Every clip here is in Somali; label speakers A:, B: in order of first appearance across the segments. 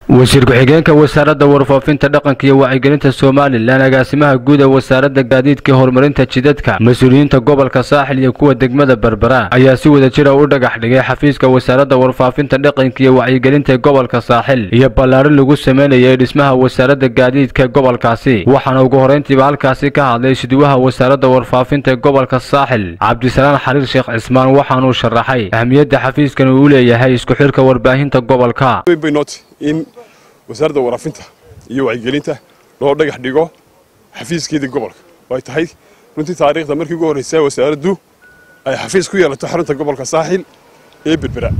A: wasiir ku-xigeenka wasaaradda warfaafinta dhaqanka iyo wacyigelinta somalilan agaasimaha guud ee wasaaradda gaadiidka horumarinta jidadka mas-uuliyiinta gobolka saaxil iyo kuwa degmada berbera ayaa si wada jira u dhagax dhigay xafiiska wasaaradda warfaafinta dhaqanka iyo wacyigelinta gobolka saaxil iyo ballaarin lagu sameynayay dhismaha wasaaradda gaadiidka gobolkaasi waxaana ugu horrayntiiba halkaasi ka hadlay siduwaha wasaaradda warfaafinta gobolka saaxil cabdisalaan xariir sheekh cismaan waxaanuu sharaxay ahmiyadda xafiiskan uu u leeyahay isku xidhka warbaahinta gobolka
B: in wasaaradda waraafinta iyo wacyigelinta loo dhagax dhigo xafiiskeedii gobolka ay tahay runtii taariikhda markii ugu horreysa wasaaraddu ay xafiis ku yeelato xarunta gobolka saaxil ee berbera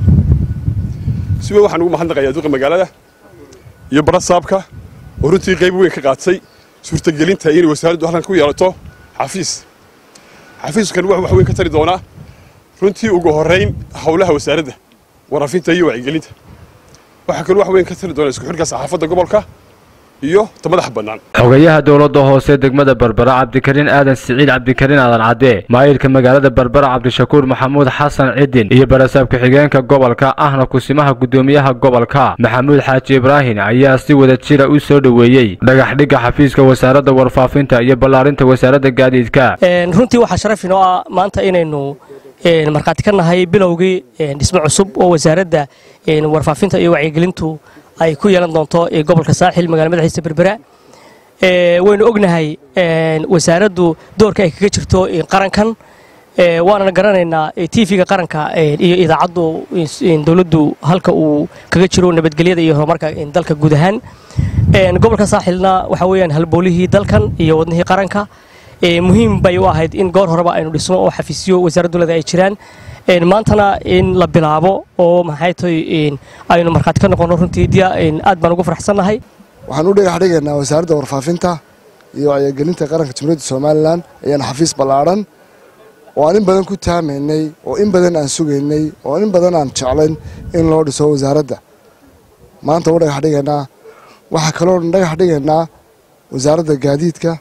B: si weyn waxaan ugu mahadnaqayaa duqa magaalada iyo barasaabka oo runtii qayb weyn ka qaadsay suurtagelinta inay wasaaraddu halkan ku yeelato xafiis xafiiskan wuxuu wax weyn ka tari doonaa runtii ugu horrayn howlaha wasaaradda waraafinta iyo wacyigelinta waxaa kaloo wax weyn ka tari doona isku xidhka saxaafadda gobolka iyo ta madaxa bannaan
A: xogayaha dowladda hoose degmada berbera cabdikariin aadan siciid cabdikariin aadan cadde maayirka magaalada berbera cabdishakuur maxamuud xasan cidin iyo barasaab ku-xigeenka gobolka ahna kusimaha guddoomiyaha gobolka maxamuud xaaji ibraahin ayaa si wada jira u soo dhoweeyey dhagaxdhigga xafiiska wasaaradda warfaafinta iyo ballaarinta wasaaradda gaadiidka
C: runtii waxaa sharaf inoo ah maanta inaynu markhaati ka nahay bilowgii dhismo cusub oo wasaaradda warfaafinta iyo wacyigelintu ay ku yeelan doonto gobolka saaxil magala madaxiisa berbera waynu ognahay wasaaraddu doorka ay kaga jirto qarankan waanana garanaynaa tv-ga qaranka iyo idaacaddu dowladdu halka uu kaga jiro nabadgelyada iyo horumarka dalka guud ahaan gobolka saaxilna waxa weeyaan halboolihii dalkan iyo wadnihii qaranka muhiim bay u ahayd in goor horeba aynu dhisno oo xafiisyo wasaaraddu leeda ay jiraan maantana in la bilaabo oo maxay tahay aynu markhaati ka noqonno runtii diya aad baan ugu faraxsannahay
D: waxaan u dhagax dhigaynaa wasaaradda warfaafinta iyo wacyigelinta qaranka jamhuuriyadda somalilan ayaan xafiis ballaadhan oo aan in badan ku taamaynay oo in badan aan sugaynay oo in badan aan jeclayn in loo dhiso wasaaradda maanta u dhagax dhigaynaa waxaa kaloo dhagax dhigaynaa wasaaradda gaadiidka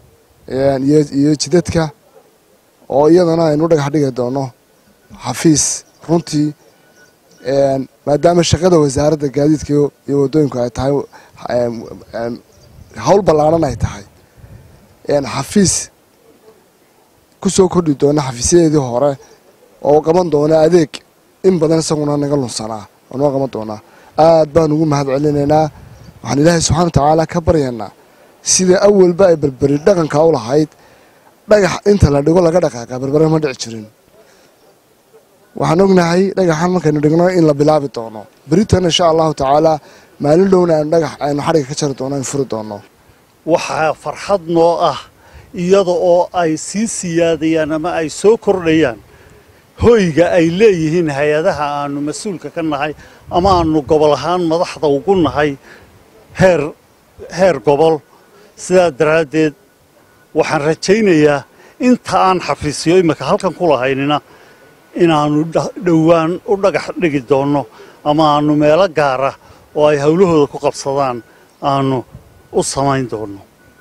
D: iyo jidadka oo iyadana aynu dhagax dhigi doono xafiis runtii maadaama shaqada wasaaradda gaadiidka iyo waddooyinku ay tahay hawl ballaaran ay tahay xafiis ku soo kordhi doona xafiisyadeedii hore oo qaban doona adeeg in badan isaguna naga lunsanaa oo noo qaban doonaa aad baan ugu mahad celinaynaa waxaan ilaahay subxana wa tacaala ka baryaynaa sida awalba ay berberi dhaqanka u lahayd dhagax inta la dhigo laga dhaqaaqa berbere ma dhici jirin waxaan ognahay dhagaxan markaynu dhigno in la bilaabi doono beritan insha allahu tacaalaa maalin dhowna aynu dhagax aynu xadhiga ka jari doono aynu furi doono
E: waxaa farxad noo ah iyada oo ay sii siyaadayaan ama ay soo kordhayaan hoyga ay leeyihiin hay-adaha aanu mas-uulka ka nahay ama aanu gobol ahaan madaxda ugu nahay heer heer gobol sidaa daraaddeed waxaan rajaynayaa inta aan xafiisyo imika halkan ku lahaynina inaannu dhowaan u dhagax dhigi doonno ama aannu meelo gaara oo ay howlahooda ku qabsadaan aannu u samayn doonno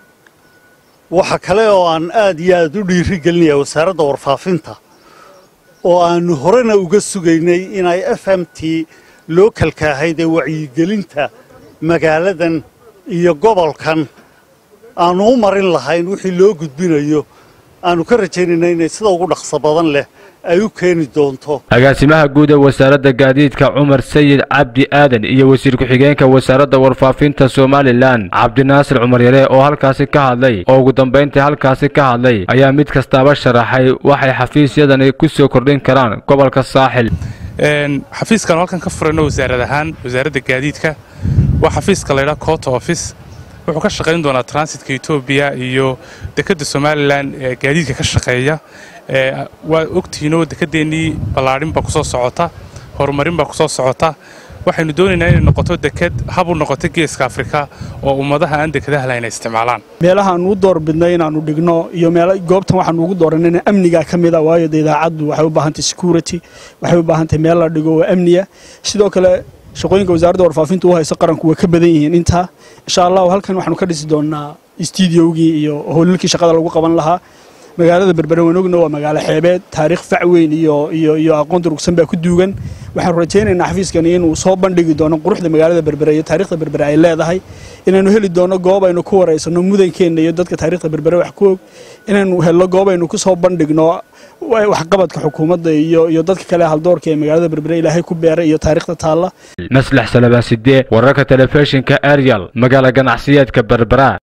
E: waxa kale oo aan aad iyo aad u dhiiri gelinayaa wasaaradda warfaafinta oo aannu horena uga sugaynay inay f m t loo kalkaahayd ee wacyigelinta magaaladan iyo gobolkan aannu u marin lahayn wixii loo gudbinayo aannu ka rajaynayna inay sida ugu dhaqso badan leh ay u keeni doonto
A: agaasimaha guud ee wasaaradda gaadiidka cumar sayid cabdi aadan iyo wasiir ku-xigeenka wasaaradda warfaafinta somalilan cabdinaasir cumar yare oo halkaasi ka hadlay oo ugu dambayntii halkaasi ka hadlay ayaa mid kastaaba sharaxay waxay xafiisyadani ku soo kordhin karaan gobolka saaxil
F: xafiiskan halkan ka furayno wasaarad ahaan wasaaradda gaadiidka waa xafiiska laydhaa cota office wuxuu ka shaqayn doonaa transitka etoobiya iyo dekedda somalilan ee gaadiidka ka shaqeeya waa ogtihiinoo dekedeennii ballaadhin baa kusoo socota horumarin baa kusoo socota waxaynu doonaynaa inay noqoto deked hab u noqoto geeska afrika oo ummadaha aan dekadaha lahayn ay isticmaalaan
G: meelaha aanu u doorbidnay inaannu dhigno iyo goobtan waxaanu ugu dooranayna amnigaa ka mid a waayo de idaacaddu waxay u baahantahy security waxay u baahantahy meel la dhigo oo amniya sidoo kale shaqooyinka wasaaradda warfaafinta u hayso qaranku way ka badan yihiin intaa insha allahu halkan waxaanu ka dhisi doonaa stuudiogii iyo howlalkii shaqada lagu qaban lahaa magaalada berbere waan ogna waa magaalo xeebeed taariikh fac weyn iyo iyo iyo aqoon durugsan baa ku duugan waxaanu rajaynaynaa xafiiskani inuu soo bandhigi doono quruxda magaalada berbere iyo taariikhda berbere ay leedahay inaynu heli doono goob aynu ku wareysano mudankeenna iyo dadka taariikhda berbere wax ku og inaynu helno goob aynu ku soo bandhigno waxqabadka xukuumadda iyo iyo dadka kale haldoorka ee magaalada berbere ilaahay ku beeray iyo taariikhda taalla
A: maslax salabaan sidee wararka telefishinka ariel magaala ganacsiyeedka berbera